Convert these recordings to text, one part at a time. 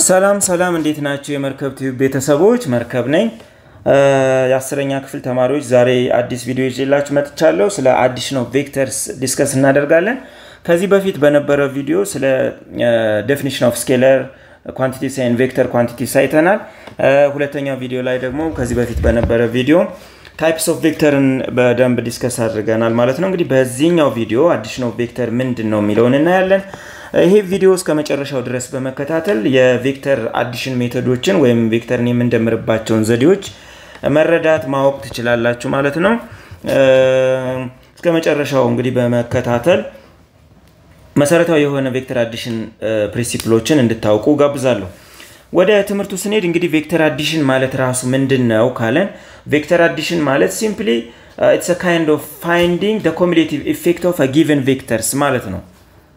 ሰላም ሰላም፣ እንዴት ናቸው የመርከብ ቲዩብ ቤተሰቦች? መርከብ ነኝ። የአስረኛ ክፍል ተማሪዎች ዛሬ አዲስ ቪዲዮ ይዤላችሁ መጥቻለሁ። ስለ አዲሽን ኦፍ ቬክተርስ ዲስከስ እናደርጋለን። ከዚህ በፊት በነበረ ቪዲዮ ስለ ዴፊኒሽን ኦፍ ስኬለር ኳንቲቲስ ኤንድ ቬክተር ኳንቲቲስ አይተናል። ሁለተኛው ቪዲዮ ላይ ደግሞ ከዚህ በፊት በነበረ ቪዲዮ ታይፕስ ኦፍ ቬክተርን በደንብ ዲስከስ አድርገናል ማለት ነው። እንግዲህ በዚህኛው ቪዲዮ አዲሽን ኦፍ ቬክተር ምንድን ነው የሚለውን እናያለን። ይሄ ቪዲዮ እስከ መጨረሻው ድረስ በመከታተል የቬክተር አዲሽን ሜቶዶችን ወይም ቬክተርን የምንደምርባቸውን ዘዴዎች መረዳት ማወቅ ትችላላችሁ ማለት ነው። እስከ መጨረሻው እንግዲህ በመከታተል መሰረታዊ የሆነ ቬክተር አዲሽን ፕሪንሲፕሎችን እንድታውቁ ጋብዛለሁ። ወደ ትምህርቱ ስንሄድ እንግዲህ ቬክተር አዲሽን ማለት ራሱ ምንድን ነው ካለን ቬክተር አዲሽን ማለት ሲምፕሊ ኢትስ ካይንድ ኦፍ ፋይንዲንግ ደ ኮሚሌቲቭ ኢፌክት ኦፍ ጊቨን ቬክተርስ ማለት ነው።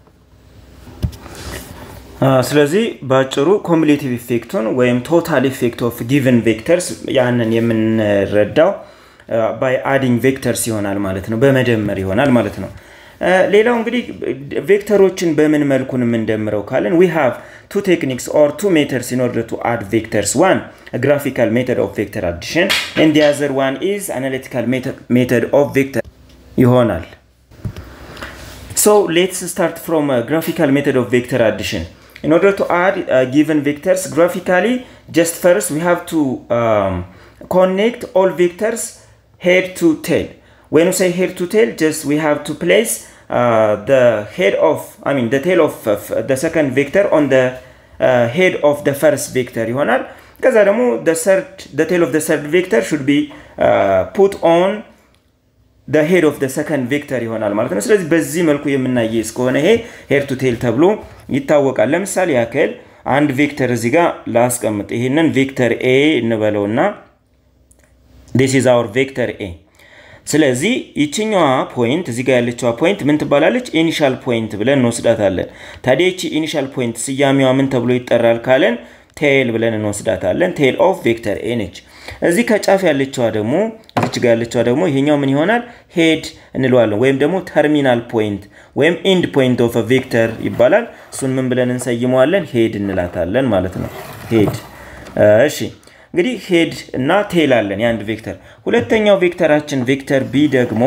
ስለዚህ በአጭሩ ኮሚሌቲቭ ኢፌክቱን ወይም ቶታል ኢፌክት ኦፍ ጊቨን ቬክተርስ ያንን የምንረዳው ባይ አዲንግ ቬክተርስ ይሆናል ማለት ነው፣ በመደመር ይሆናል ማለት ነው። ሌላው እንግዲህ ቬክተሮችን በምን መልኩን የምንደምረው ካለን ዊ ሃቭ ቱ ቴክኒክስ ኦር ቱ ሜተድስ ኢን ኦርደር ቱ አድ ቬክተርስ ዋን ግራፊካል ሜተድ ኦፍ ቬክተር አዲሽን ኤንድ ዲ አዘር ዋን ኢዝ አናሊቲካል ሜተድ ኦፍ ቬክተር ይሆናል። ሶ ሌትስ ስታርት ፍሮም ግራፊካል ሜተድ ኦፍ ቬክተር አዲሽን in order to add uh, given vectors graphically just first we have to um, connect all vectors head to tail when we say head to tail just we have to place uh, the head of i mean the tail of uh, the second vector on the uh, head of the first vector ይሆናል ከዛ ደግሞ the third the tail of the third vector should be uh, put on the head of the second vector ይሆናል ማለት ነው። ስለዚህ በዚህ መልኩ የምናየ እስከሆነ ይሄ ሄድ ቱ ቴል ተብሎ ይታወቃል። ለምሳሌ ያክል አንድ ቬክተር እዚህ ጋር ላስቀምጥ። ይህንን ቬክተር ኤ እንበለውና ዲስ ኢዝ አወር ቬክተር ኤ። ስለዚህ ይችኛዋ ፖይንት እዚህ ጋር ያለችዋ ፖይንት ምን ትባላለች? ኢኒሻል ፖይንት ብለን እንወስዳታለን። ታዲያ ይቺ ኢኒሻል ፖይንት ስያሜዋ ምን ተብሎ ይጠራል ካለን ቴል ብለን እንወስዳታለን። ቴል ኦፍ ቬክተር ኤ ነች። እዚህ ከጫፍ ያለችዋ ደግሞ እዚች ጋር ያለችዋ ደግሞ ይሄኛው ምን ይሆናል? ሄድ እንለዋለን ወይም ደግሞ ተርሚናል ፖይንት ወይም ኢንድ ፖይንት ኦፍ ቬክተር ይባላል። እሱን ምን ብለን እንሰይመዋለን? ሄድ እንላታለን ማለት ነው። ሄድ እሺ። እንግዲህ ሄድ እና ቴል አለን የአንድ ቬክተር። ሁለተኛው ቬክተራችን ቬክተር ቢ ደግሞ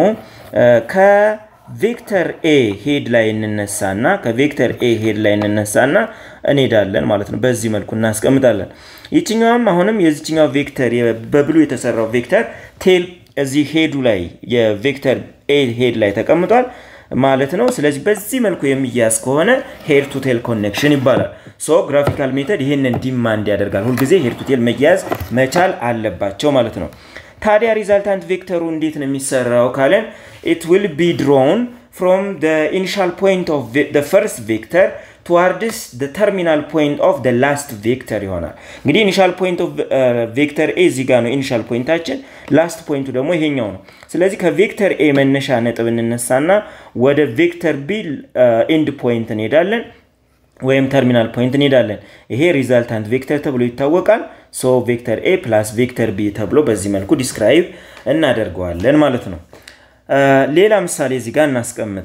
ከቬክተር ኤ ሄድ ላይ እንነሳና ከቬክተር ኤ ሄድ ላይ እንነሳና እንሄዳለን ማለት ነው። በዚህ መልኩ እናስቀምጣለን። ይችኛዋም አሁንም የዚችኛው ቬክተር በብሉ የተሰራው ቬክተር ቴል እዚህ ሄዱ ላይ የቬክተር ኤ ሄድ ላይ ተቀምጧል ማለት ነው። ስለዚህ በዚህ መልኩ የሚያዝ ከሆነ ሄድ ቱ ቴል ኮኔክሽን ይባላል። ሶ ግራፊካል ሜተድ ይህንን ዲማንድ ያደርጋል። ሁልጊዜ ሄድ ቱ ቴል መያያዝ መቻል አለባቸው ማለት ነው። ታዲያ ሪዛልታንት ቬክተሩ እንዴት ነው የሚሰራው ካለን ኢት ዊል ቢ ድሮውን ፍሮም ኢኒሻል ፖይንት ኦፍ ፈርስት ቬክተር ቱዋርድስ ተርሚናል ፖይንት ኦፍ ላስት ቬክተር ይሆናል። እንግዲህ ኢኒሻል ፖይንት ኦፍ ቬክተር ኤ እዚህ ጋር ነው ኢኒሻል ፖይንታችን፣ ላስት ፖይንቱ ደግሞ ይሄኛው ነው። ስለዚህ ከቬክተር ኤ መነሻ ነጥብ እንነሳና ወደ ቬክተር ቢ ኤንድ ፖይንት እንሄዳለን ወይም ተርሚናል ፖይንት እንሄዳለን። ይሄ ሪዛልታንት ቬክተር ተብሎ ይታወቃል። ሶ ቬክተር ኤ ፕላስ ቬክተር ቢ ተብሎ በዚህ መልኩ ዲስክራይብ እናደርገዋለን ማለት ነው። ሌላ ምሳሌ እዚህ ጋር እናስቀምጥ።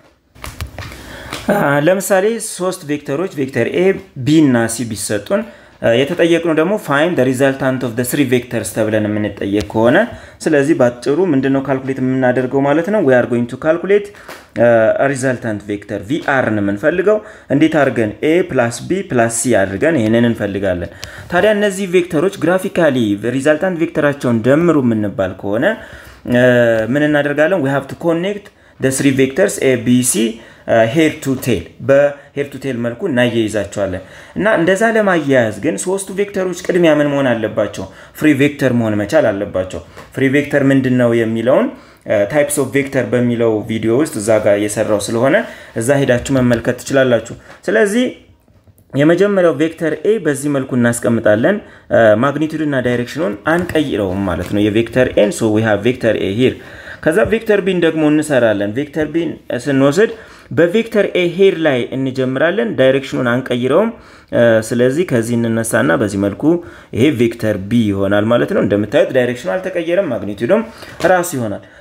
ለምሳሌ ሶስት ቬክተሮች ቬክተር ኤ ቢ እና ሲ ቢሰጡን የተጠየቅነው ደግሞ ፋይን ሪዛልታንት ኦፍ ስሪ ቬክተርስ ተብለን የምንጠየቅ ከሆነ ስለዚህ በአጭሩ ምንድነው ካልኩሌት የምናደርገው ማለት ነው። ዊ አር ጎይንግ ቱ ካልኩሌት ሪዛልታንት ቬክተር ቪአርን የምንፈልገው እንዴት አድርገን ኤ ፕላስ ቢ ፕላስ ሲ አድርገን ይህንን እንፈልጋለን። ታዲያ እነዚህ ቬክተሮች ግራፊካሊ ሪዛልታንት ቬክተራቸውን ደምሩ የምንባል ከሆነ ምን እናደርጋለን? ዊ ሃቭ ቱ ኮኔክት ስሪ ቬክተርስ ኤ ቢ ሲ ሄድ ቱ ቴል በሄድ ቱ ቴል መልኩ እናያይዛቸዋለን። እና እንደዛ ለማያያዝ ግን ሶስቱ ቬክተሮች ቅድሚያ ምን መሆን አለባቸው? ፍሪ ቬክተር መሆን መቻል አለባቸው። ፍሪ ቬክተር ምንድን ነው የሚለውን ታይፕስ ኦፍ ቬክተር በሚለው ቪዲዮ ውስጥ እዛ ጋር የሰራው ስለሆነ እዛ ሄዳችሁ መመልከት ትችላላችሁ። ስለዚህ የመጀመሪያው ቬክተር ኤ በዚህ መልኩ እናስቀምጣለን። ማግኒቱድ እና ዳይሬክሽኑን አንቀይረውም ማለት ነው የቬክተር ኤን ሶ ዊ ሃቭ ቬክተር ኤ ሂር ከዛ ቬክተር ቢን ደግሞ እንሰራለን። ቬክተር ቢን ስንወስድ በቬክተር ኤ ሄድ ላይ እንጀምራለን። ዳይሬክሽኑን አንቀይረውም። ስለዚህ ከዚህ እንነሳና በዚህ መልኩ ይሄ ቬክተር ቢ ይሆናል ማለት ነው። እንደምታዩት ዳይሬክሽኑ አልተቀየረም፣ ማግኒቱድም ራሱ ይሆናል።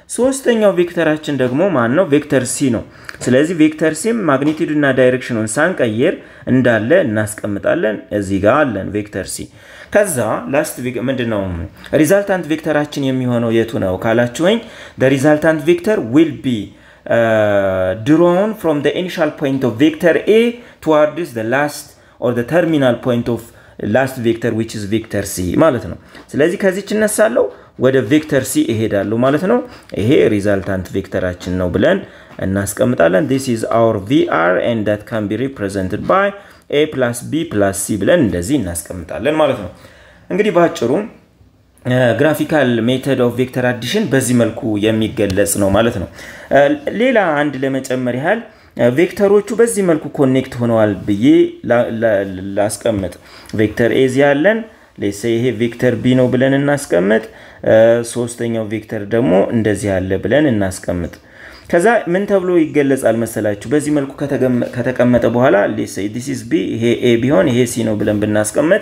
ሶስተኛው ቬክተራችን ደግሞ ማን ነው? ቬክተር ሲ ነው። ስለዚህ ቬክተር ሲም ማግኒቱድ እና ዳይሬክሽኑን ሳንቀይር እንዳለ እናስቀምጣለን። እዚህ ጋር አለን ቬክተር ሲ። ከዛ ላስት ምንድን ነው ሪዛልታንት ቬክተራችን የሚሆነው የቱ ነው ካላችሁኝ፣ ሪዛልታንት ቬክተር ዊል ቢ ድሮውን ፍሮም ኢኒሻል ፖይንት ኦፍ ቬክተር ኤ ቱዋርድስ ላስት ኦር ተርሚናል ፖይንት ኦፍ ላስት ቬክተር ዊች ኢዝ ቬክተር ሲ ማለት ነው። ስለዚህ ከዚች እነሳለሁ ወደ ቬክተር ሲ እሄዳለሁ ማለት ነው። ይሄ ሪዛልታንት ቬክተራችን ነው ብለን እናስቀምጣለን። ዲስ ኢዝ አወር ቪአር ኤንድ ዳት ካን ቢ ሪፕሬዘንትድ ባይ ኤ ፕላስ ቢ ፕላስ ሲ ብለን እንደዚህ እናስቀምጣለን ማለት ነው። እንግዲህ በአጭሩ ግራፊካል ሜተድ ኦፍ ቬክተር አዲሽን በዚህ መልኩ የሚገለጽ ነው ማለት ነው። ሌላ አንድ ለመጨመር ያህል ቬክተሮቹ በዚህ መልኩ ኮኔክት ሆነዋል ብዬ ላስቀምጥ። ቬክተር ኤዚ ያለን ሌሴ ይሄ ቬክተር ቢ ነው ብለን እናስቀምጥ። ሶስተኛው ቬክተር ደግሞ እንደዚህ ያለ ብለን እናስቀምጥ። ከዛ ምን ተብሎ ይገለጻል መሰላችሁ? በዚህ መልኩ ከተቀመጠ በኋላ ሌሴ ዲስ ኢዝ ቢ ይሄ ኤ ቢሆን ይሄ ሲ ነው ብለን ብናስቀምጥ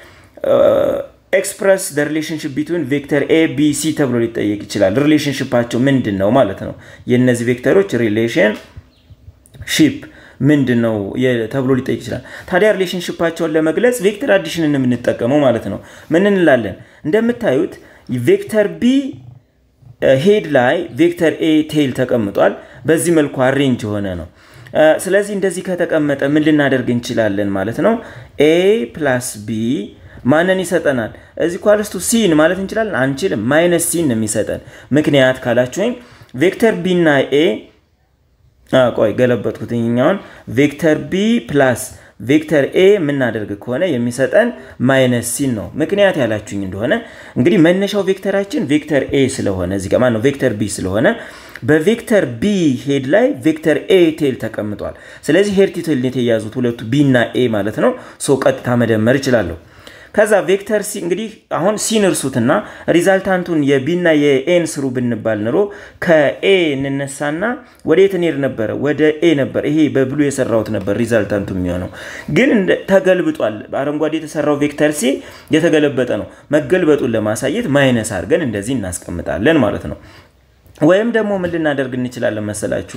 ኤክስፕረስ ደ ሪሌሽንሽፕ ቢትዊን ቬክተር ኤ ቢ ሲ ተብሎ ሊጠየቅ ይችላል። ሪሌሽንሽፓቸው ምንድን ነው ማለት ነው። የእነዚህ ቬክተሮች ሪሌሽን ሺፕ ምንድን ነው ተብሎ ሊጠይቅ ይችላል። ታዲያ ሪሌሽንሽፓቸውን ለመግለጽ ቬክተር አዲሽንን የምንጠቀመው ማለት ነው። ምን እንላለን? እንደምታዩት ቬክተር ቢ ሄድ ላይ ቬክተር ኤ ቴይል ተቀምጧል። በዚህ መልኩ አሬንጅ የሆነ ነው። ስለዚህ እንደዚህ ከተቀመጠ ምን ልናደርግ እንችላለን ማለት ነው። ኤ ፕላስ ቢ ማንን ይሰጠናል? እዚህ ኳልስቱ ሲን ማለት እንችላለን? አንችልም። ማይነስ ሲን ነው የሚሰጠን። ምክንያት ካላችሁኝ ቬክተር ቢ እና ኤ ቆይ ገለበጥኩት ኛውን ቬክተር ቢ ፕላስ ቬክተር ኤ የምናደርግ ከሆነ የሚሰጠን ማይነስ ሲን ነው። ምክንያት ያላችሁኝ እንደሆነ እንግዲህ መነሻው ቬክተራችን ቬክተር ኤ ስለሆነ እዚህ ጋር ማነው ቬክተር ቢ ስለሆነ በቬክተር ቢ ሄድ ላይ ቬክተር ኤ ቴል ተቀምጧል። ስለዚህ ሄድ ቴል የተያዙት ሁለቱ ቢ እና ኤ ማለት ነው። ሶ ቀጥታ መደመር ይችላለሁ። ከዛ ቬክተር ሲ እንግዲህ አሁን ሲን እርሱትና ሪዛልታንቱን የቢና የኤን ስሩ ብንባል ኑሮ ከኤ እንነሳና ወደ የት እንሄድ ነበረ? ወደ ኤ ነበር። ይሄ በብሉ የሰራሁት ነበር ሪዛልታንቱ የሚሆነው ግን ተገልብጧል። አረንጓዴ የተሰራው ቬክተር ሲ የተገለበጠ ነው። መገልበጡን ለማሳየት ማይነስ አድርገን እንደዚህ እናስቀምጣለን ማለት ነው። ወይም ደግሞ ምን ልናደርግ እንችላለን መሰላችሁ?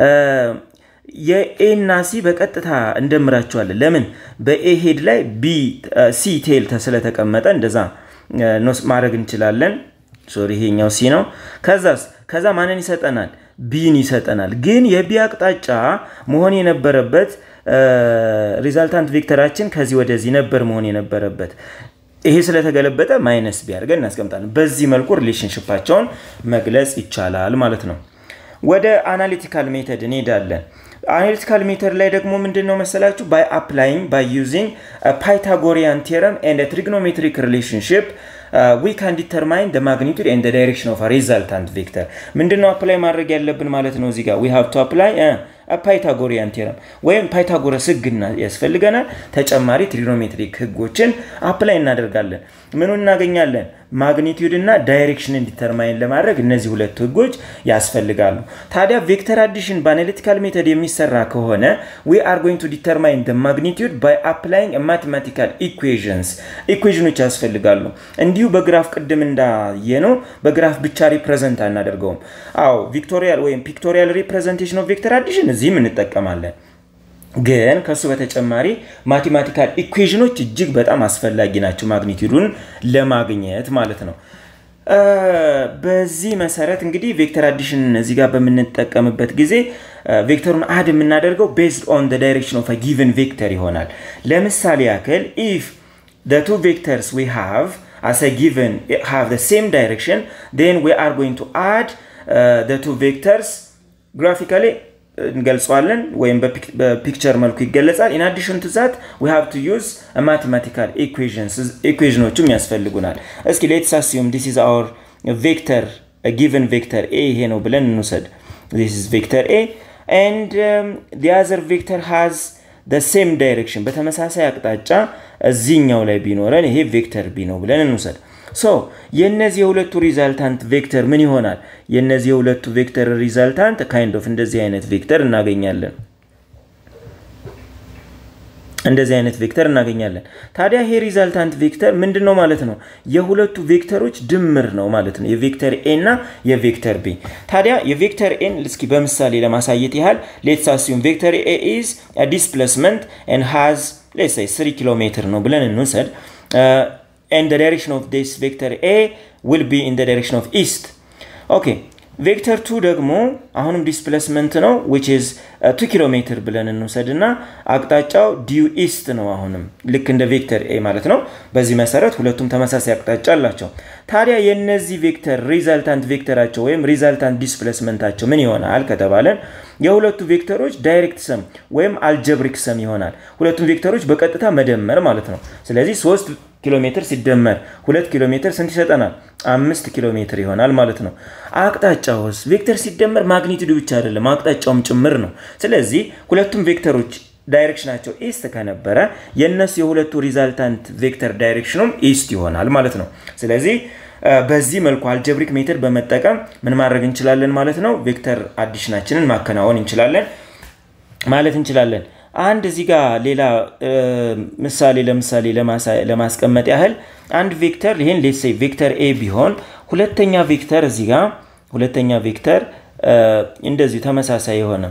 የኤ እና ሲ በቀጥታ እንደምራቸዋለን። ለምን በኤ ሄድ ላይ ቢ ሲ ቴል ስለተቀመጠ እንደዛ ማድረግ እንችላለን። ሶሪ ይሄኛው ሲ ነው። ከዛስ ከዛ ማንን ይሰጠናል? ቢን ይሰጠናል። ግን የቢ አቅጣጫ መሆን የነበረበት ሪዛልታንት ቬክተራችን ከዚህ ወደዚህ ነበር መሆን የነበረበት። ይሄ ስለተገለበጠ ማይነስ ቢያደርገን እናስቀምጣለን። በዚህ መልኩ ሪሌሽንሽፓቸውን መግለጽ ይቻላል ማለት ነው። ወደ አናሊቲካል ሜተድ እንሄዳለን። አናሊቲካል ሜተድ ላይ ደግሞ ምንድን ነው መሰላችሁ? ባይ አፕላይንግ ባይ ዩዚንግ ፓይታጎሪያን ቴረም ኤንድ ትሪግኖሜትሪክ ሪሌሽንሽፕ ዊ ካን ዲተርማይን ደ ማግኒቱድ ኤንድ ዳይሬክሽን ኦፍ ሪዛልታንት ቬክተር። ምንድን ነው አፕላይ ማድረግ ያለብን ማለት ነው? እዚህ ጋር ዊ ሃቭ ቱ አፕላይ ፓይታጎሪያን ቴረም ወይም ፓይታጎረስ ህግ ያስፈልገናል። ተጨማሪ ትሪግኖሜትሪክ ህጎችን አፕላይ እናደርጋለን። ምኑ እናገኛለን? ማግኒቲዩድ እና ዳይሬክሽንን ዲተርማይን ለማድረግ እነዚህ ሁለት ህጎች ያስፈልጋሉ። ታዲያ ቬክተር አዲሽን በአናሊቲካል ሜተድ የሚሰራ ከሆነ ዊ አር ጎይንግ ቱ ዲተርማይን ደ ማግኒቲዩድ ባይ አፕላይንግ ማቴማቲካል ኢኩዌዥንስ ኢኩዌዥኖች ያስፈልጋሉ። እንዲሁ በግራፍ ቅድም እንዳየነው በግራፍ ብቻ ሪፕሬዘንት አናደርገውም። አዎ ቪክቶሪያል ወይም ፒክቶሪያል ሪፕሬዘንቴሽን ኦፍ ቬክተር አዲሽን እዚህም እንጠቀማለን። ግን ከሱ በተጨማሪ ማቴማቲካል ኢኩዌዥኖች እጅግ በጣም አስፈላጊ ናቸው ማግኒቲዩዱን ለማግኘት ማለት ነው። በዚህ መሰረት እንግዲህ ቬክተር አዲሽን እዚህ ጋር በምንጠቀምበት ጊዜ ቬክተሩን አድ የምናደርገው ቤዝድ ኦን ዳይሬክሽን ኦፍ ጊቨን ቬክተር ይሆናል። ለምሳሌ ያክል ኢፍ the two vectors we have as a given have the same direction then we are going to add uh, the two vectors graphically እንገልጸዋለን ወይም በፒክቸር መልኩ ይገለጻል። ኢን አዲሽን ቱ ዛት ዊ ሃቭ ቱ ዩዝ ማቴማቲካል ኢኩዌዥኖችም ያስፈልጉናል። እስኪ ሌትስ አስዩም ዲስ ኢዝ አወር ቬክተር ጊቨን ቬክተር ኤ ይሄ ነው ብለን እንውሰድ። ዲስ ኢዝ ቬክተር ኤ ኤንድ ዲ አዘር ቬክተር ሃዝ ደ ሴም ዳይሬክሽን በተመሳሳይ አቅጣጫ እዚህኛው ላይ ቢኖረን ይሄ ቬክተር ቢ ነው ብለን እንውሰድ። ሶ የእነዚህ የሁለቱ ሪዛልታንት ቬክተር ምን ይሆናል? የእነዚህ የሁለቱ ቬክተር ሪዛልታንት ካይንድ ኦፍ እንደዚህ አይነት ቬክተር እናገኛለን። እንደዚህ አይነት ቬክተር እናገኛለን። ታዲያ ይሄ ሪዛልታንት ቬክተር ምንድን ነው ማለት ነው? የሁለቱ ቬክተሮች ድምር ነው ማለት ነው፣ የቬክተር ኤ እና የቬክተር ቢ። ታዲያ የቬክተር ኤን እስኪ በምሳሌ ለማሳየት ያህል ሌትስ አሲዩም ቬክተር ኤ ኢዝ ዲስፕሌስመንት ኤንድ ሃዝ ሌትስ ሴይ 3 ኪሎ ሜትር ነው ብለን እንውሰድ ኤንድ ዘ ዳይሬክሽን ኦፍ ዲስ ቬክተር ኤ ዊል ቢ ኢን ዘ ዳይሬክሽን ኦፍ ኢስት ኦኬ ቬክተር ቱ ደግሞ አሁንም ዲስፕሌስመንት ነው ዊች ኢዝ ቱ ኪሎ ሜትር ብለን እንውሰድ እና አቅጣጫው ዲዩ ኢስት ነው። አሁንም ልክ እንደ ቬክተር ኤ ማለት ነው። በዚህ መሰረት ሁለቱም ተመሳሳይ አቅጣጫ አላቸው። ታዲያ የእነዚህ ቬክተር ሪዛልታንት ቬክተራቸው ወይም ሪዛልታንት ዲስፕሌስመንታቸው ምን ይሆናል ከተባለን የሁለቱ ቬክተሮች ዳይሬክት ሰም ወይም አልጀብሪክ ሰም ይሆናል። ሁለቱም ቬክተሮች በቀጥታ መደመር ማለት ነው። ስለዚህ ሶስት ኪሎ ሜትር ሲደመር ሁለት ኪሎ ሜትር ስንት ይሰጠናል? አምስት ኪሎ ሜትር ይሆናል ማለት ነው። አቅጣጫውስ ቬክተር ሲደመር ማግኒቱዱ ብቻ አይደለም አቅጣጫውም ጭምር ነው። ስለዚህ ሁለቱም ቬክተሮች ዳይሬክሽናቸው ኢስት ከነበረ የእነሱ የሁለቱ ሪዛልታንት ቬክተር ዳይሬክሽኑም ኢስት ይሆናል ማለት ነው። ስለዚህ በዚህ መልኩ አልጀብሪክ ሜትድ በመጠቀም ምን ማድረግ እንችላለን ማለት ነው? ቬክተር አዲሽናችንን ማከናወን እንችላለን ማለት እንችላለን። አንድ እዚህ ጋር ሌላ ምሳሌ ለምሳሌ ለማስቀመጥ ያህል አንድ ቬክተር ይህን ሌሴ ቬክተር ኤ ቢሆን ሁለተኛ ቬክተር እዚህ ጋር ሁለተኛ ቬክተር እንደዚሁ ተመሳሳይ የሆነ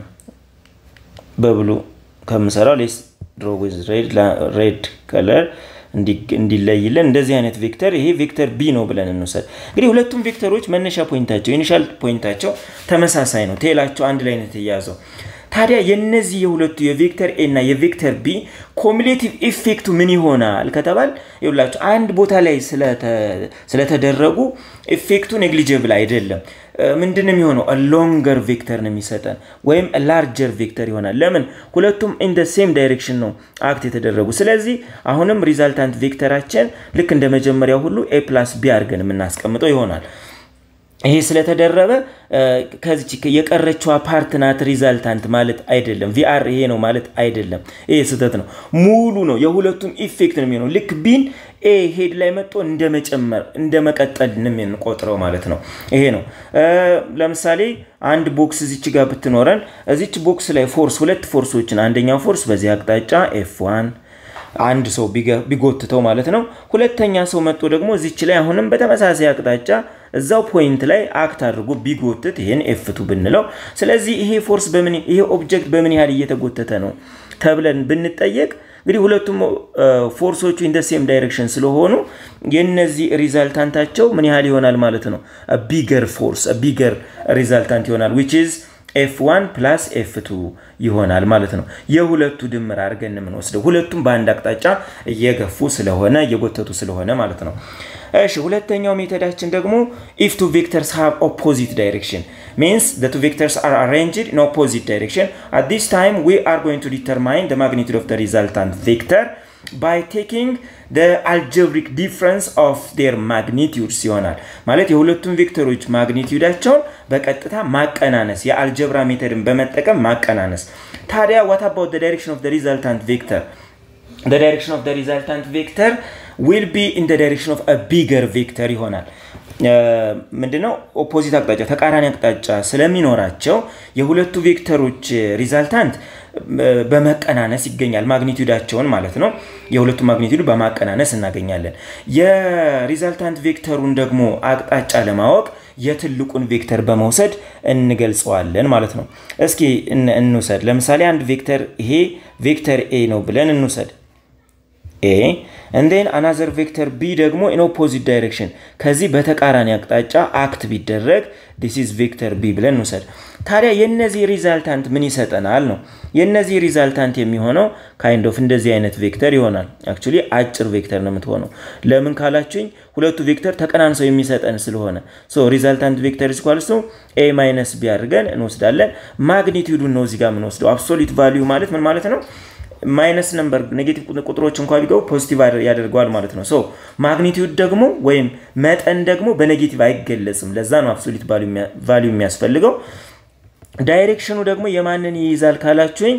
በብሉ ከምሰራው ሌስ ድሮ ዊዝ ሬድ ከለር እንዲለይልን እንደዚህ አይነት ቬክተር ይሄ ቬክተር ቢ ነው ብለን እንውሰድ። እንግዲህ ሁለቱም ቬክተሮች መነሻ ፖይንታቸው ኢኒሻል ፖይንታቸው ተመሳሳይ ነው። ቴላቸው አንድ ላይ ነው የተያዘው። ታዲያ የነዚህ የሁለቱ የቬክተር ኤ እና የቬክተር ቢ ኮሚሌቲቭ ኢፌክቱ ምን ይሆናል ከተባል ይኸውላችሁ አንድ ቦታ ላይ ስለተደረጉ ኢፌክቱ ኔግሊጀብል አይደለም። ምንድን ነው የሚሆነው? ሎንገር ቬክተር ነው የሚሰጠን ወይም ላርጀር ቬክተር ይሆናል። ለምን? ሁለቱም ኢን ደ ሴም ዳይሬክሽን ነው አክት የተደረጉ። ስለዚህ አሁንም ሪዛልታንት ቬክተራችን ልክ እንደ መጀመሪያው ሁሉ ኤ ፕላስ ቢ አድርገን የምናስቀምጠው ይሆናል። ይሄ ስለተደረበ ከዚች የቀረችዋ ፓርት ናት ሪዛልታንት ማለት አይደለም። ቪአር ይሄ ነው ማለት አይደለም። ይሄ ስህተት ነው። ሙሉ ነው። የሁለቱም ኢፌክት ነው የሚሆነው። ልክ ቢን ኤ ሄድ ላይ መጥቶ እንደ መጨመር እንደ መቀጠል ነው የምንቆጥረው ማለት ነው። ይሄ ነው። ለምሳሌ አንድ ቦክስ እዚች ጋር ብትኖረን እዚች ቦክስ ላይ ፎርስ ሁለት ፎርሶችን አንደኛው ፎርስ በዚህ አቅጣጫ ኤፍ ዋን አንድ ሰው ቢጎትተው ማለት ነው። ሁለተኛ ሰው መጥቶ ደግሞ እዚች ላይ አሁንም በተመሳሳይ አቅጣጫ እዛው ፖይንት ላይ አክት አድርጎ ቢጎትት ይህን ኤፍቱ ብንለው፣ ስለዚህ ይሄ ፎርስ በምን ይሄ ኦብጀክት በምን ያህል እየተጎተተ ነው ተብለን ብንጠየቅ እንግዲህ ሁለቱም ፎርሶቹ ኢን ሴም ዳይሬክሽን ስለሆኑ የነዚህ ሪዛልታንታቸው ምን ያህል ይሆናል ማለት ነው። ቢገር ፎርስ ቢገር ሪዛልታንት ይሆናል ዊች ኢዝ ኤፍ ዋን ፕላስ ኤፍ ቱ ይሆናል ማለት ነው። የሁለቱ ድምር አድርገን የምንወስደው ሁለቱም በአንድ አቅጣጫ እየገፉ ስለሆነ እየጎተቱ ስለሆነ ማለት ነው። እሺ ሁለተኛው ሜተዳችን ደግሞ ኢፍ ቱ ቬክተርስ ሃቭ ኦፖዚት ዳይሬክሽን means the two vectors are arranged in opposite direction at this time we are going to determine the magnitude of the resultant vector by taking the algebraic difference of their magnitudes ይሆናል ማለት የሁለቱም ቬክተሮች ማግኒቲዩዳቸውን በቀጥታ ማቀናነስ የአልጀብራ ሜተድን በመጠቀም ማቀናነስ ታዲያ what about the direction of the resultant vector the direction of the resultant vector will be in the direction of a bigger vector ይሆናል ምንድነው ኦፖዚት አቅጣጫ ተቃራኒ አቅጣጫ ስለሚኖራቸው የሁለቱ ቬክተሮች ሪዛልታንት በመቀናነስ ይገኛል ማግኒቱዳቸውን ማለት ነው የሁለቱ ማግኒቱድ በማቀናነስ እናገኛለን የሪዛልታንት ቬክተሩን ደግሞ አቅጣጫ ለማወቅ የትልቁን ቬክተር በመውሰድ እንገልጸዋለን ማለት ነው እስኪ እንውሰድ ለምሳሌ አንድ ቬክተር ይሄ ቬክተር ኤ ነው ብለን እንውሰድ ኤ እንዴን አናዘር ቬክተር ቢ ደግሞ ኢን ኦፖዚት ዳይሬክሽን ከዚህ በተቃራኒ አቅጣጫ አክት ቢደረግ ዲስ ኢዝ ቬክተር ቢ ብለን እንውሰድ ታዲያ የነዚህ ሪዛልታንት ምን ይሰጠናል ነው የነዚህ ሪዛልታንት የሚሆነው ካይንድ ኦፍ እንደዚህ አይነት ቬክተር ይሆናል አክቹሊ አጭር ቬክተር ነው የምትሆነው ለምን ካላችሁኝ ሁለቱ ቬክተር ተቀናንሰው የሚሰጠን ስለሆነ ሶ ሪዛልታንት ቬክተር ስኳልስ ነው ኤ ማይነስ ቢ አድርገን እንወስዳለን ማግኒቲዩዱን ነው እዚጋ የምንወስደው አብሶሊት ቫሊዩ ማለት ምን ማለት ነው ማይነስ ነምበር ኔጌቲቭ ቁጥሮች እንኳ ቢገቡ ፖዚቲቭ ያደርገዋል ማለት ነው ሶ ማግኒቲዩድ ደግሞ ወይም መጠን ደግሞ በኔጌቲቭ አይገለጽም ለዛ ነው አብሶሊት ቫሊዩ የሚያስፈልገው ዳይሬክሽኑ ደግሞ የማንን ይይዛል ካላችሁኝ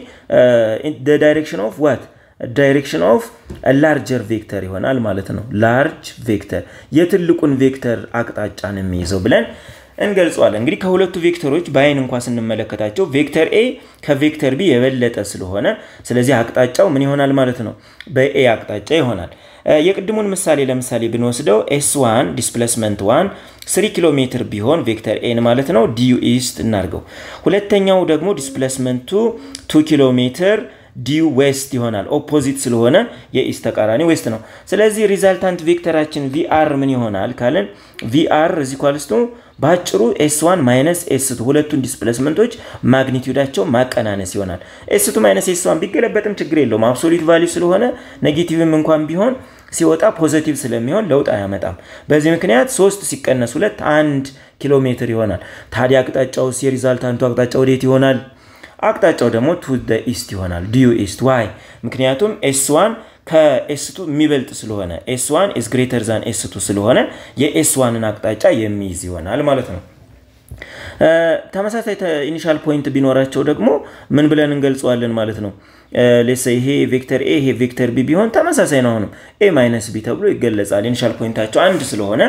ዳይሬክሽን ኦፍ ዋት ዳይሬክሽን ኦፍ ላርጀር ቬክተር ይሆናል ማለት ነው ላርጅ ቬክተር የትልቁን ቬክተር አቅጣጫን የሚይዘው ብለን እንገልጸዋለን። እንግዲህ ከሁለቱ ቬክተሮች በአይን እንኳ ስንመለከታቸው ቬክተር ኤ ከቬክተር ቢ የበለጠ ስለሆነ ስለዚህ አቅጣጫው ምን ይሆናል ማለት ነው? በኤ አቅጣጫ ይሆናል። የቅድሙን ምሳሌ ለምሳሌ ብንወስደው ኤስ ዋን ዲስፕሌስመንት ዋን ስሪ ኪሎ ሜትር ቢሆን ቬክተር ኤን ማለት ነው ዲዩ ኢስት እናርገው። ሁለተኛው ደግሞ ዲስፕሌስመንቱ ቱ ኪሎ ሜትር ዲዩ ዌስት ይሆናል። ኦፖዚት ስለሆነ የኢስት ተቃራኒ ዌስት ነው። ስለዚህ ሪዛልታንት ቬክተራችን ቪአር ምን ይሆናል ካልን ቪአር እዚ ኳልስቱ በአጭሩ ኤስ ዋን ማይነስ ኤስቱ ሁለቱን ዲስፕሌስመንቶች ማግኒቲዩዳቸው ማቀናነስ ይሆናል። ኤስቱ ማይነስ ኤስ ዋን ቢገለበጥም ችግር የለውም አብሶሉት ቫሊዩ ስለሆነ ኔጌቲቭም እንኳን ቢሆን ሲወጣ ፖዘቲቭ ስለሚሆን ለውጥ አያመጣም። በዚህ ምክንያት ሶስት ሲቀነስ ሁለት አንድ ኪሎ ሜትር ይሆናል። ታዲያ አቅጣጫውስ የሪዛልታንቱ አቅጣጫ ወዴት ይሆናል? አቅጣጫው ደግሞ ቱ ኢስት ይሆናል። ዲዩ ኢስት ዋይ? ምክንያቱም ኤስ ዋን ከኤስቱ የሚበልጥ ስለሆነ ኤስ ዋን ኢዝ ግሬተር ዛን ኤስቱ ስለሆነ የኤስ ዋንን አቅጣጫ የሚይዝ ይሆናል ማለት ነው። ተመሳሳይ ኢኒሻል ፖይንት ቢኖራቸው ደግሞ ምን ብለን እንገልጸዋለን ማለት ነው። ሌሳ ይሄ ቬክተር ኤ ይሄ ቬክተር ቢ ቢሆን ተመሳሳይ ነው። አሁንም ኤ ማይነስ ቢ ተብሎ ይገለጻል። ኢኒሻል ፖይንታቸው አንድ ስለሆነ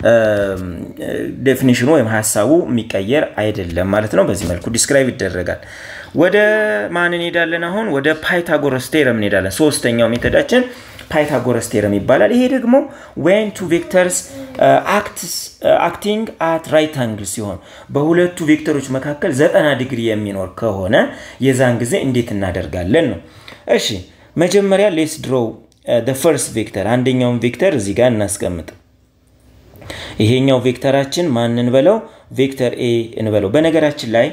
ዴፊኒሽኑ ወይም ሀሳቡ የሚቀየር አይደለም ማለት ነው። በዚህ መልኩ ዲስክራይብ ይደረጋል። ወደ ማን እንሄዳለን? አሁን ወደ ፓይታጎረስ ቴረም እንሄዳለን። ሶስተኛው ሜተዳችን ፓይታጎረስ ቴረም ይባላል። ይሄ ደግሞ ዌን ቱ ቬክተርስ አክቲንግ አት ራይት አንግል ሲሆን በሁለቱ ቬክተሮች መካከል ዘጠና ዲግሪ የሚኖር ከሆነ የዛን ጊዜ እንዴት እናደርጋለን ነው። እሺ መጀመሪያ ሌስ ድሮው ፈርስት ቬክተር አንደኛውን ቬክተር እዚህ ጋር እናስቀምጥ። ይሄኛው ቬክተራችን ማን እንበለው? ቬክተር ኤ እንበለው። በነገራችን ላይ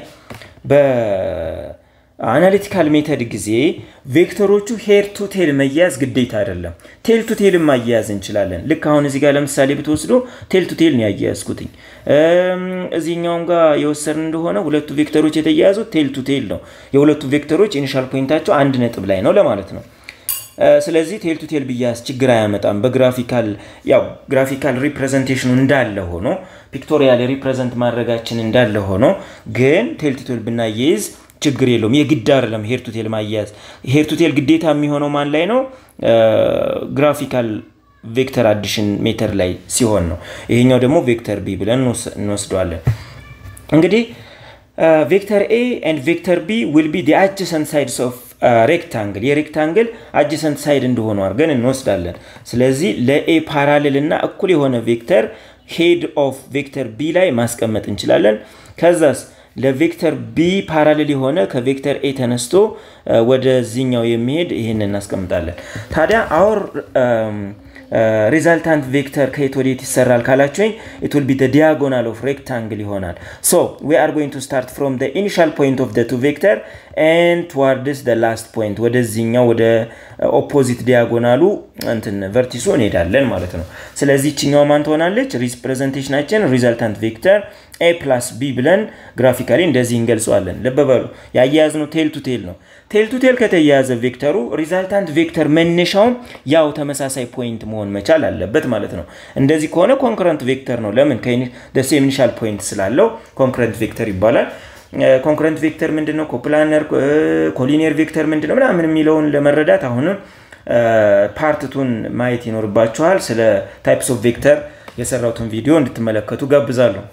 በአናሊቲካል ሜተድ ጊዜ ቬክተሮቹ ሄር ቱ ቴል መያዝ ግዴታ አይደለም። ቴል ቱ ቴል ማያያዝ እንችላለን። ልክ አሁን እዚህ ጋር ለምሳሌ ብትወስዶ ቴል ቱ ቴል ነው ያያያዝኩትኝ። እዚህኛውም ጋር የወሰድን እንደሆነ ሁለቱ ቬክተሮች የተያያዙት ቴል ቱ ቴል ነው። የሁለቱ ቬክተሮች ኢኒሻል ፖይንታቸው አንድ ነጥብ ላይ ነው ለማለት ነው። ስለዚህ ቴል ቱ ቴል ብያዝ ችግር አያመጣም። በግራፊካል ያው ግራፊካል ሪፕሬዘንቴሽኑ እንዳለ ሆኖ ፒክቶሪያል ሪፕሬዘንት ማድረጋችን እንዳለ ሆኖ ግን ቴል ቱ ቴል ብናያይዝ ችግር የለውም። የግድ አይደለም ሄር ቱ ቴል ማያያዝ። ሄር ቱ ቴል ግዴታ የሚሆነው ማን ላይ ነው? ግራፊካል ቬክተር አዲሽን ሜተር ላይ ሲሆን ነው። ይሄኛው ደግሞ ቬክተር ቢ ብለን እንወስደዋለን። እንግዲህ ቬክተር ኤ ኤንድ ቬክተር ቢ ዊል ቢ ዲ አጀሰንት ሳይድስ ኦፍ ሬክታንግል የሬክታንግል አጀሰንት ሳይድ እንደሆኑ አድርገን እንወስዳለን። ስለዚህ ለኤ ፓራሌል እና እኩል የሆነ ቬክተር ሄድ ኦፍ ቬክተር ቢ ላይ ማስቀመጥ እንችላለን። ከዛስ ለቬክተር ቢ ፓራሌል የሆነ ከቬክተር ኤ ተነስቶ ወደዚህኛው የሚሄድ ይህን እናስቀምጣለን። ታዲያ አወር ሪዛልታንት ቬክተር ከየት ወዴት ይሰራል ካላችሁኝ ኢት ዊል ቢ ደ ዲያጎናል ኦፍ ሬክታንግል ይሆናል። ሶ ዊ አር ጎይንግ ቱ ስታርት ፍሮም ደ ኢኒሻል ፖይንት ኦፍ ደ ቱ ቬክተር ኤንድ ትዋርድስ ደ ላስት ፖይንት ወደዚህኛው ወደ ኦፖዚት ዲያጎናሉ እንትን ቨርቲሱ እንሄዳለን ማለት ነው። ስለዚህ ይችኛው ማን ትሆናለች? ሪፕሬዘንቴሽናችን ሪዛልታንት ቬክተር ኤ ፕላስ ቢ ብለን ግራፊካሊ እንደዚህ እንገልጸዋለን። ልብ በሉ ያያያዝነው ቴል ቱ ቴል ነው። ቴል ቱ ቴል ከተያያዘ ቬክተሩ ሪዛልታንት ቬክተር መነሻውም ያው ተመሳሳይ ፖይንት መሆን መቻል አለበት ማለት ነው። እንደዚህ ከሆነ ኮንክረንት ቬክተር ነው። ለምን ሴም ኢኒሻል ፖይንት ስላለው ኮንክረንት ቬክተር ይባላል። ኮንክረንት ቬክተር ምንድን ነው? ኮፕላነር ኮሊኒየር ቬክተር ምንድን ነው? ምናምን የሚለውን ለመረዳት አሁንም ፓርትቱን ማየት ይኖርባችኋል። ስለ ታይፕስ ኦፍ ቬክተር የሰራሁትን ቪዲዮ እንድትመለከቱ ጋብዛለሁ።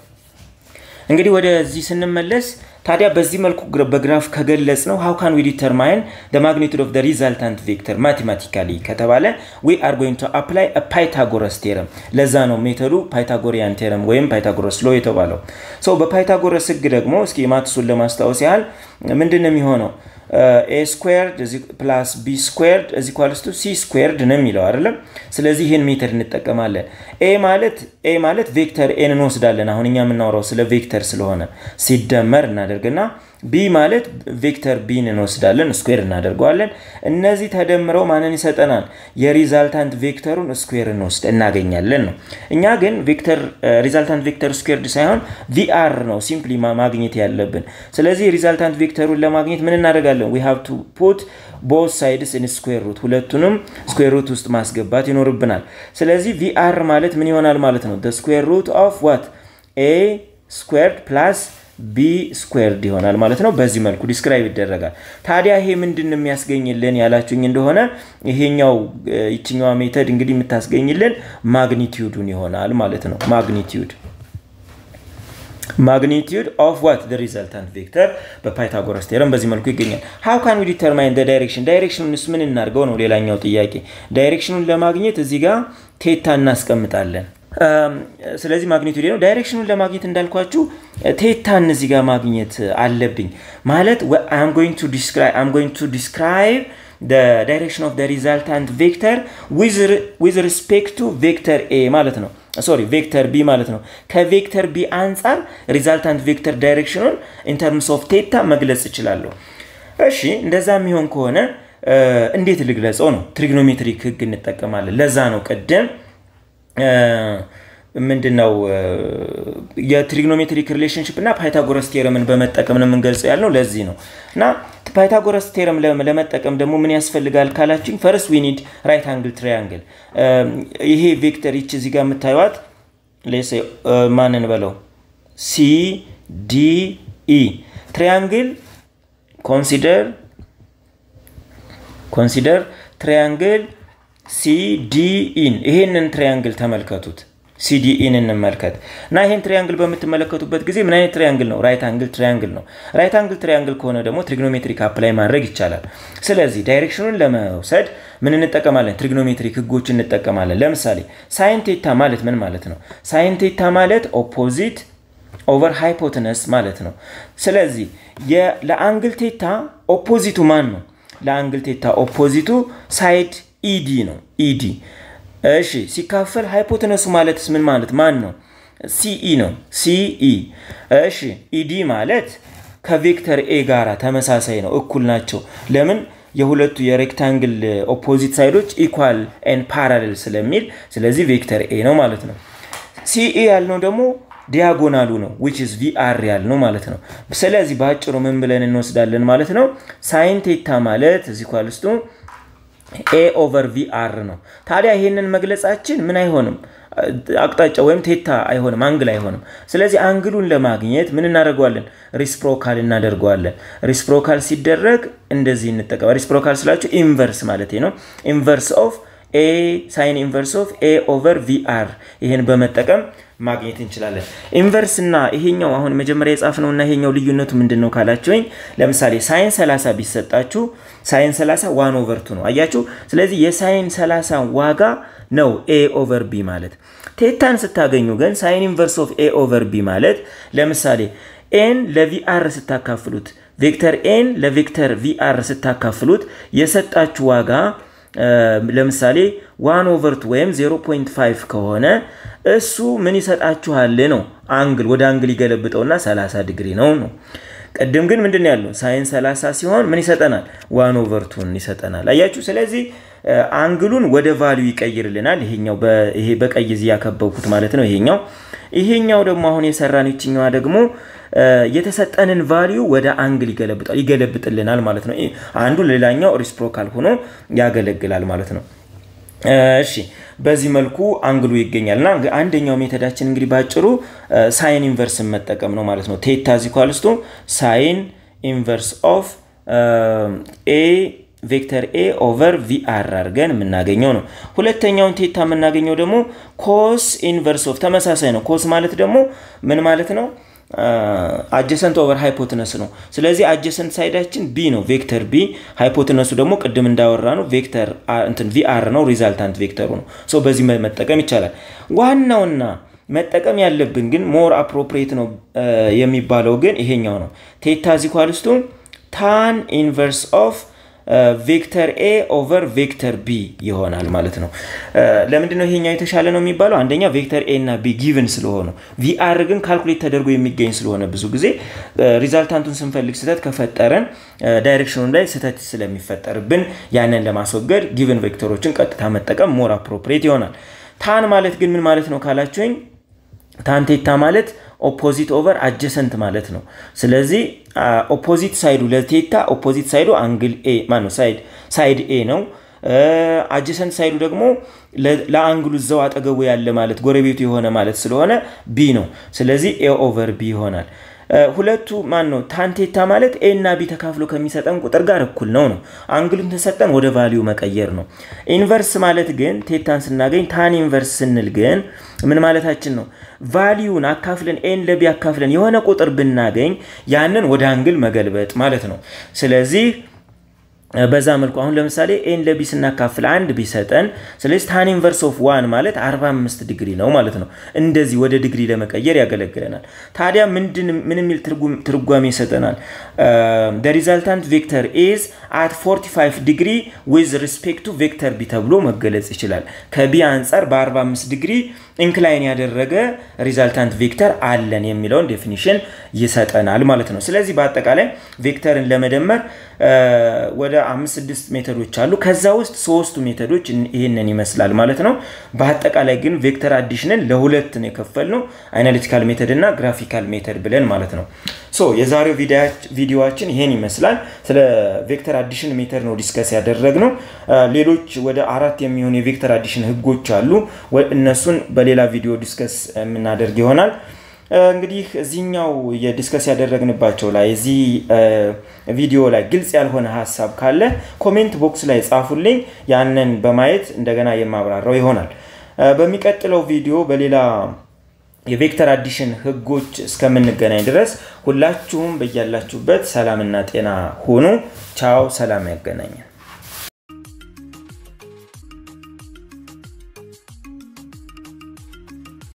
እንግዲህ ወደዚህ ስንመለስ ታዲያ በዚህ መልኩ በግራፍ ከገለጽ ነው ሃው ካን ዊ ዲተርማይን ደ ማግኒቱድ ኦፍ ደ ሪዛልታንት ቬክተር ማቴማቲካሊ ከተባለ ዊ አር ጎይንግ ቱ አፕላይ ፓይታጎረስ ቴረም። ለዛ ነው ሜተዱ ፓይታጎሪያን ቴረም ወይም ፓይታጎረስ ሎ የተባለው። ሰው በፓይታጎረስ ህግ ደግሞ እስኪ ማትሱን ለማስታወስ ያህል ምንድን ነው የሚሆነው? ኤ ስኩዌርድ ፕላስ ቢ ስኩዌርድ እዚ ኳልስቱ ሲ ስኩዌርድ ነው የሚለው አይደለም። ስለዚህ ይህን ሜተድ እንጠቀማለን። ኤ ማለት ኤ ማለት ቬክተር ኤን እንወስዳለን። አሁን እኛ የምናወራው ስለ ቬክተር ስለሆነ ሲደመር እናደርግና ቢ ማለት ቬክተር ቢን እንወስዳለን ስኩዌር እናደርገዋለን። እነዚህ ተደምረው ማንን ይሰጠናል? የሪዛልታንት ቬክተሩን ስኩዌር እንወስድ እናገኛለን ነው። እኛ ግን ቬክተር ሪዛልታንት ቬክተር ስኩዌርድ ሳይሆን ቪአር ነው ሲምፕሊ ማግኘት ያለብን። ስለዚህ ሪዛልታንት ቬክተሩን ለማግኘት ምን እናደርጋለን? ዊ ሃቭ ቱ ፑት ቦት ሳይድስ ኢን ስኩዌር ሩት ሁለቱንም ስኩዌር ሩት ውስጥ ማስገባት ይኖርብናል። ስለዚህ ቪአር ማለት ምን ይሆናል ማለት ነው? ስኩዌር ሩት ኦፍ ዋት ኤ ስኩዌርድ ፕላስ ቢ ስኩዌርድ ይሆናል ማለት ነው። በዚህ መልኩ ዲስክራይብ ይደረጋል። ታዲያ ይሄ ምንድን የሚያስገኝልን ያላችሁኝ እንደሆነ ይሄኛው ይችኛዋ ሜተድ እንግዲህ የምታስገኝልን ማግኒቲዩዱን ይሆናል ማለት ነው። ማግኒቲዩድ ማግኒቲዩድ ኦፍ ዋት ደ ሪዘልታንት ቬክተር በፓይታጎረስ ቴረም በዚህ መልኩ ይገኛል። ሃው ካን ዊ ዲተርማይን ደ ዳይሬክሽን ዳይሬክሽኑንስ ምን እናድርገው ነው ሌላኛው ጥያቄ። ዳይሬክሽኑን ለማግኘት እዚህ ጋር ቴታ እናስቀምጣለን። ስለዚህ ማግኒቱድ ነው። ዳይሬክሽኑን ለማግኘት እንዳልኳችሁ ቴታን እዚህ ጋር ማግኘት አለብኝ ማለት አም ጎይንግ ቱ ዲስክራይብ ዳይሬክሽን ኦፍ ሪዛልታንት ቬክተር ዊዝ ሪስፔክት ቱ ቬክተር ኤ ማለት ነው ሶሪ ቬክተር ቢ ማለት ነው። ከቬክተር ቢ አንጻር ሪዛልታንት ቬክተር ዳይሬክሽኑን ኢንተርምስ ኦፍ ቴታ መግለጽ እችላለሁ። እሺ እንደዛ የሚሆን ከሆነ እንዴት ልግለጸው ነው? ትሪግኖሜትሪክ ህግ እንጠቀማለን። ለዛ ነው ቅድም ምንድን ነው የትሪግኖሜትሪክ ሪሌሽንሽፕ እና ፓይታጎረስ ቴረምን በመጠቀም ነው የምንገልጸው ያልነው ለዚህ ነው። እና ፓይታጎረስ ቴረም ለመጠቀም ደግሞ ምን ያስፈልጋል ካላችኝ፣ ፈርስት ዊ ኒድ ራይት አንግል ትራያንግል። ይሄ ቬክተር ይች እዚህ ጋር የምታዩት ሌሴ ማንን በለው ሲ ዲ ኢ ትሪያንግል ኮንሲደር ኮንሲደር ትሪያንግል ሲዲኢን ይሄንን ትሪያንግል ተመልከቱት። ሲዲኢን እንመልከት እና ይህን ትሪያንግል በምትመለከቱበት ጊዜ ምን አይነት ትሪያንግል ነው? ራይት አንግል ትሪያንግል ነው። ራይት አንግል ትሪያንግል ከሆነ ደግሞ ትሪግኖሜትሪክ አፕላይ ማድረግ ይቻላል። ስለዚህ ዳይሬክሽኑን ለመውሰድ ምን እንጠቀማለን? ትሪግኖሜትሪክ ህጎች እንጠቀማለን። ለምሳሌ ሳይን ቴታ ማለት ምን ማለት ነው? ሳይን ቴታ ማለት ኦፖዚት ኦቨር ሃይፖትነስ ማለት ነው። ስለዚህ ለአንግል ቴታ ኦፖዚቱ ማን ነው? ለአንግል ቴታ ኦፖዚቱ ሳይድ ኢዲ ነው። ኢዲ እሺ፣ ሲካፈል ሃይፖተነሱ ማለትስ ምን ማለት ማን ነው? ሲኢ ነው። ሲኢ እሺ፣ ኢዲ ማለት ከቬክተር ኤ ጋራ ተመሳሳይ ነው፣ እኩል ናቸው። ለምን? የሁለቱ የሬክታንግል ኦፖዚት ሳይዶች ኢኳል ኤን ፓራሌል ስለሚል፣ ስለዚህ ቬክተር ኤ ነው ማለት ነው። ሲኢ ያልነው ደግሞ ዲያጎናሉ ነው ዊች ኢዝ ቪአር ያልነው ማለት ነው። ስለዚህ በአጭሩ ምን ብለን እንወስዳለን ማለት ነው? ሳይን ቴታ ማለት እዚህ ኳልስቱ ኤ ኦቨር ቪአር ነው። ታዲያ ይሄንን መግለጻችን ምን አይሆንም? አቅጣጫ ወይም ቴታ አይሆንም፣ አንግል አይሆንም። ስለዚህ አንግሉን ለማግኘት ምን እናደርገዋለን? ሪስፕሮካል እናደርገዋለን። ሪስፕሮካል ሲደረግ እንደዚህ እንጠቀም። ሪስፕሮካል ስላችሁ ኢንቨርስ ማለት ነው። ኢንቨርስ ኦፍ ኤ ሳይን ኢንቨርስ ኦፍ ኤ ኦቨር ቪአር ይሄን በመጠቀም ማግኘት እንችላለን። ኢንቨርስ እና ይሄኛው አሁን መጀመሪያ የጻፍነው እና ይሄኛው ልዩነቱ ምንድን ነው ካላችሁኝ፣ ለምሳሌ ሳይን 30 ቢሰጣችሁ ሳይን 30 ዋን ኦቨር ቱ ነው አያችሁ። ስለዚህ የሳይን 30 ዋጋ ነው ኤ ኦቨር ቢ ማለት። ቴታን ስታገኙ ግን ሳይን ኢንቨርስ ኦፍ ኤ ኦቨር ቢ ማለት ለምሳሌ ኤን ለቪአር ስታካፍሉት፣ ቬክተር ኤን ለቬክተር ቪአር ስታካፍሉት የሰጣችሁ ዋጋ ለምሳሌ ዋን ኦቨርቱ ወይም 0.5 ከሆነ እሱ ምን ይሰጣችኋል ነው አንግል ወደ አንግል ይገለብጠውና 30 ዲግሪ ነው ነው። ቅድም ግን ምንድን ያለው ሳይን 30 ሲሆን ምን ይሰጠናል? ዋን ኦቨርቱን ይሰጠናል። አያችሁ። ስለዚህ አንግሉን ወደ ቫሊዩ ይቀይርልናል። ይሄኛው ይሄ በቀይ እዚህ ያከበብኩት ማለት ነው። ይሄኛው ይሄኛው ደግሞ አሁን የሰራን ይችኛዋ ደግሞ የተሰጠንን ቫሊዩ ወደ አንግል ይገለብጣል ይገለብጥልናል ማለት ነው። አንዱ ሌላኛው ሪስፕሮካል ሆኖ ያገለግላል ማለት ነው። እሺ በዚህ መልኩ አንግሉ ይገኛል እና አንደኛው ሜተዳችን እንግዲህ ባጭሩ ሳይን ኢንቨርስን መጠቀም ነው ማለት ነው። ቴታ ዚኳልስቱ ሳይን ኢንቨርስ ኦፍ ኤ ቬክተር ኤ ኦቨር ቪአር አድርገን የምናገኘው ነው። ሁለተኛውን ቴታ የምናገኘው ደግሞ ኮስ ኢንቨርስ ኦፍ ተመሳሳይ ነው። ኮስ ማለት ደግሞ ምን ማለት ነው? አጀሰንት ኦቨር ሃይፖትነስ ነው። ስለዚህ አጀሰንት ሳይዳችን ቢ ነው፣ ቬክተር ቢ። ሃይፖትነሱ ደግሞ ቅድም እንዳወራ ነው ቬክተር እንትን ቪአር ነው፣ ሪዛልታንት ቬክተሩ ነው። ሶ በዚህ መጠቀም ይቻላል። ዋናውና መጠቀም ያለብን ግን ሞር አፕሮፕሪየት ነው የሚባለው ግን ይሄኛው ነው። ቴታ ዚኳልስቱ ታን ኢንቨርስ ኦፍ ቬክተር ኤ ኦቨር ቬክተር ቢ ይሆናል ማለት ነው። ለምንድነው ይሄኛው የተሻለ ነው የሚባለው? አንደኛ ቬክተር ኤ እና ቢ ጊቭን ስለሆኑ፣ ቪአር ግን ካልኩሌት ተደርጎ የሚገኝ ስለሆነ ብዙ ጊዜ ሪዛልታንቱን ስንፈልግ ስህተት ከፈጠረን ዳይሬክሽኑን ላይ ስህተት ስለሚፈጠርብን ያንን ለማስወገድ ጊቭን ቬክተሮችን ቀጥታ መጠቀም ሞር አፕሮፕሪየት ይሆናል። ታን ማለት ግን ምን ማለት ነው ካላችሁኝ ታንቴታ ማለት ኦፖዚት ኦቨር አጀሰንት ማለት ነው። ስለዚህ ኦፖዚት ሳይዱ ለቴታ ኦፖዚት ሳይዱ አንግል ኤ ማነው ሳይድ ሳይድ ኤ ነው። አጀሰንት ሳይዱ ደግሞ ለአንግሉ እዛው አጠገቡ ያለ ማለት ጎረቤቱ የሆነ ማለት ስለሆነ ቢ ነው። ስለዚህ ኤ ኦቨር ቢ ይሆናል። ሁለቱ ማን ነው ታን ቴታ ማለት ኤ እና ቢ ተካፍሎ ከሚሰጠን ቁጥር ጋር እኩል ነው ነው። አንግሉን ተሰጠን ወደ ቫሊዩ መቀየር ነው። ኢንቨርስ ማለት ግን ቴታን ስናገኝ ታን ኢንቨርስ ስንል ግን ምን ማለታችን ነው? ቫሊዩን አካፍለን ኤን ለቢ አካፍለን የሆነ ቁጥር ብናገኝ ያንን ወደ አንግል መገልበጥ ማለት ነው። ስለዚህ በዛ መልኩ አሁን ለምሳሌ ኤን ለቢ ስናካፍል አንድ ቢሰጠን፣ ስለዚህ ታን ኢንቨርስ ኦፍ ዋን ማለት 45 ዲግሪ ነው ማለት ነው። እንደዚህ ወደ ዲግሪ ለመቀየር ያገለግለናል። ታዲያ ምን የሚል ትርጓሜ ይሰጠናል? ሪዛልታንት ቬክተር ኢዝ አት 45 ዲግሪ ዊዝ ሪስፔክት ቱ ቬክተር ቢ ተብሎ መገለጽ ይችላል። ከቢ አንጻር በ45 ዲግሪ ኢንክላይን ያደረገ ሪዛልታንት ቬክተር አለን የሚለውን ዴፊኒሽን ይሰጠናል ማለት ነው። ስለዚህ በአጠቃላይ ቬክተርን ለመደመር ወደ አምስት ስድስት ሜተዶች አሉ። ከዛ ውስጥ ሶስቱ ሜተዶች ይህንን ይመስላል ማለት ነው። በአጠቃላይ ግን ቬክተር አዲሽንን ለሁለት ነው የከፈልነው፣ አናሊቲካል ሜተድ እና ግራፊካል ሜተድ ብለን ማለት ነው። ሶ የዛሬው ቪዲዮችን ይሄን ይመስላል። ስለ ቬክተር አዲሽን ሜተድ ነው ዲስከስ ያደረግነው። ሌሎች ወደ አራት የሚሆኑ የቬክተር አዲሽን ህጎች አሉ። እነሱን በሌላ ቪዲዮ ዲስከስ የምናደርግ ይሆናል። እንግዲህ እዚህኛው የዲስከስ ያደረግንባቸው ላይ እዚህ ቪዲዮ ላይ ግልጽ ያልሆነ ሀሳብ ካለ ኮሜንት ቦክስ ላይ ጻፉልኝ። ያንን በማየት እንደገና የማብራራው ይሆናል። በሚቀጥለው ቪዲዮ በሌላ የቬክተር አዲሽን ህጎች እስከምንገናኝ ድረስ ሁላችሁም በያላችሁበት ሰላምና ጤና ሁኑ። ቻው። ሰላም ያገናኘን።